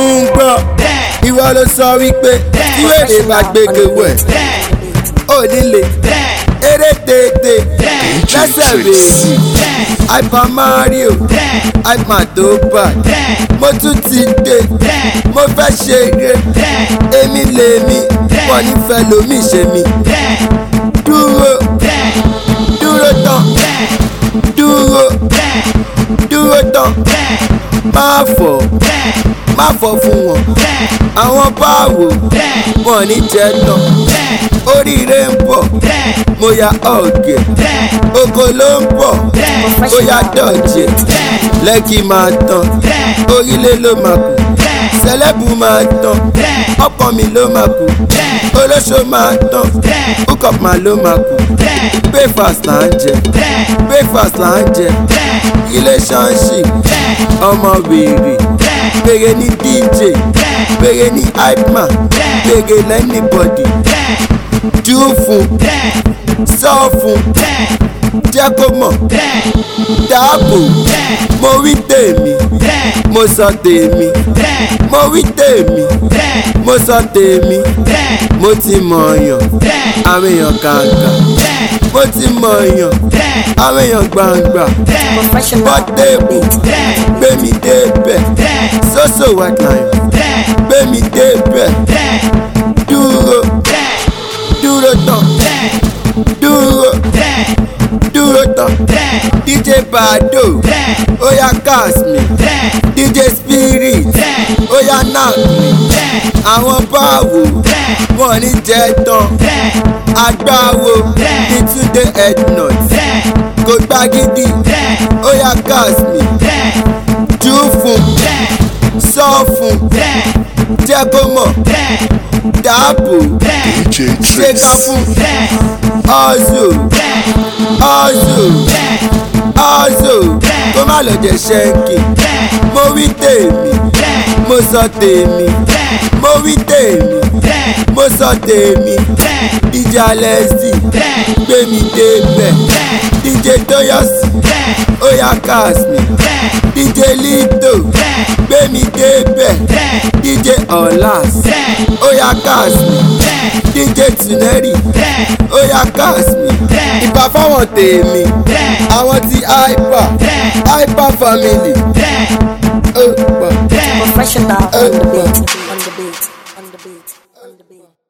ń gbọ́ ìwọ ló sọ wípé tí wèrè bá gbégbé wẹ̀ ó nílé eré tètè lẹ́sẹ̀ rèézì hyper mario hyper tó bá mo tún ti dé mo fẹ́ ṣeré èmi lèmi wọ́n nífẹ̀ẹ́ lómi ṣe mi dúró dúró tán dúró dúró tán má fọ̀ má fọ̀ fún wọn àwọn báwo wọn ní jẹ́ tán oríire ń bọ̀ mo ya ọ̀gẹ̀ oko ló ń bọ̀ ó yá dọ̀jẹ̀ lẹ́kì máa tán orílẹ̀ ló máa kù sẹlẹ́bù máa tán ọkọ mi ló máa kù olóṣó máa tán hookup máa ló máa kù breakfast là ń jẹ breakfast là ń jẹ relationship ọmọ wèrè wèrè ní dj wèrè ní hype man wèrè lẹ́nìbọ̀dì jù fún sọ fún jẹ́ kó mọ̀ dáàbò mo wí tèmi mo sọ tèmi mo wí tèmi mo sọ tèmi mo ti mọ̀ ọ̀yàn àwọn èèyàn kàǹkà mo ti mọ̀ ọ̀yàn àwọn èèyàn gbàǹgbà bọ́tẹ́ẹ̀bù gbé mi débẹ̀ sóso wetline gbé mi débẹ̀ dúró dúró tán dúró dúró tán dj bado oya cast mi dj spirit oya knack mi àwọn báwo wọn ní jẹ tán agbáwo ní túnde headnut kò gbagidi oya cast mi jù fún sọ fún jẹ́ kó mọ̀ dáàbò DJ ṣe ká Trace. fún ọ̀zọ̀ ọ̀zọ̀ ọ̀zọ̀ kó má lọ jẹ ṣẹ́ǹkì mo wí tèmi mo sọ tèmi mo wí tèmi mo sọ tèmi dj alẹ́sì gbé mi débẹ̀ dj tóyọ̀sì oya cast mi dj lito gbé mi débẹ̀ dj ọ̀làs oya cast mi dj tuneri oya cast mi ìbá fáwọn tèmi àwọn ti hyper hyper family. Oh, wow. Professional on the beat, on the beat, on the beat, on the beat.